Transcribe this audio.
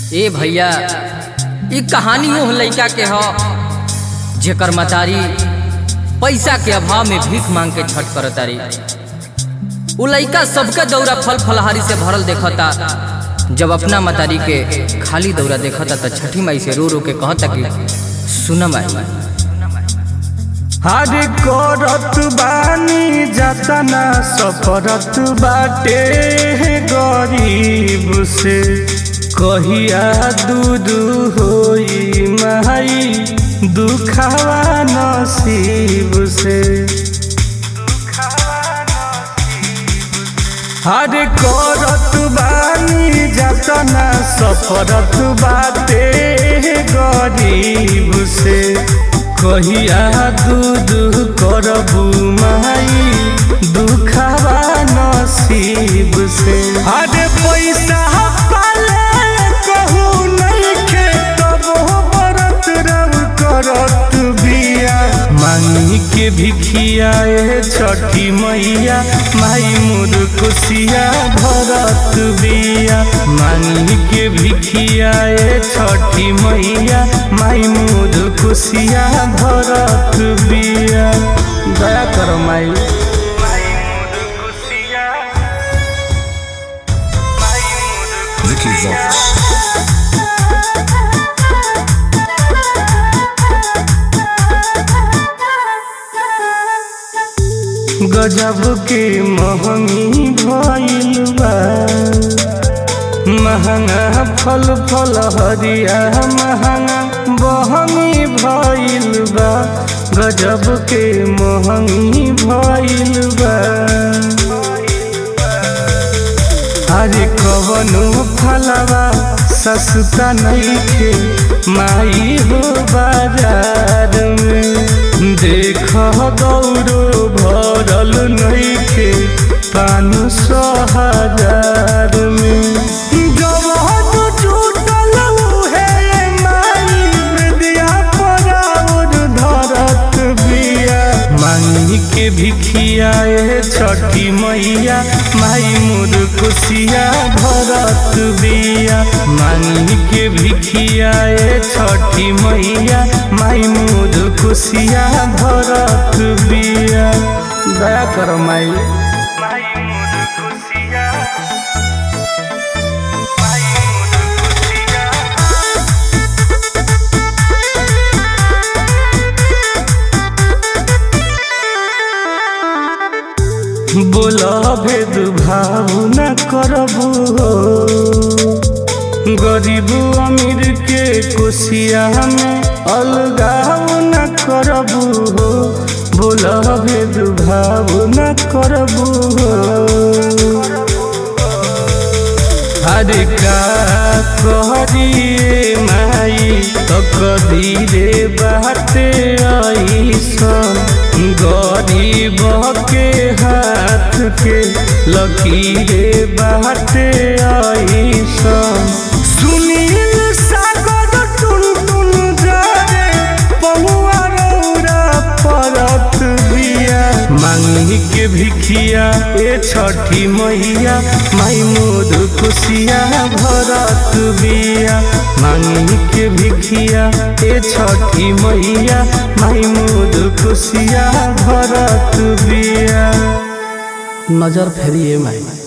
ए भैया ई कहानी ओह लइका के ह जेकर मतारी पैसा के अभाव में भीख मांग के छठ करतारी उ लइका सबके दौरा फल फलहारी से भरल देखता जब अपना मतारी के खाली दौरा देखता त छठी माई से रो रो के कहता कि सुन माई हर करत बानी जतना सफरत बाटे गरीब से कहिया दूध होई माई दुखावा नसीब से हर करत बानी जतना सफरत बाटे गरीब से कहिया दूध करबू माई दुखावा नसीब से अरे पैसा पाले कहू नहीं खे तब बरत रब करत बिया मांगी के भिखिया ए छठी मैया माई मोर कुसिया भरत बिया मांगी के भिखिया ए छठी मैया माई मोर कुसिया भरत बिया दया कर माई Vicky Vox. गजब के महंगी भइल बा महंगा फल फल हरिया महंगा बहनी भइल बा गजब के महंगी भइल बा अरे कवनो फलवा सस्ता नइखे माई हो बाजार में देख दौड़ो भरल नइखे पान सौ हजार में जब टूटल उहे माई विद्या पराउर धरत बिया मांगी के भिखिया ए छठी मैया माई मोर कुसिया भरत बिया मांगी के भिखिया ए छठी मैया माई मोर कुसिया भरत बिया दया कर माई माई मोर कुसिया माई मोर कुसिया बोल भेद भाव न करबू हो गरीब अमीर के कुशिया में अलगाव न करबू हो बोल भेद भाव न करबू हो अरे का कहरिए माई तो कदीरे बाटे ऐसन गरीब के हाथ के लकीरे बाटे ऐसन सुनील सागर टुन टुन जारे पहुआ रौरा परत बिया मांगी के भिखिया ए छठी मैया माई मोद खुशिया भरत बिया मांगी के भिखिया ए छठी मैया माई मोद खुशिया भरत बिया नजर फेरिए माई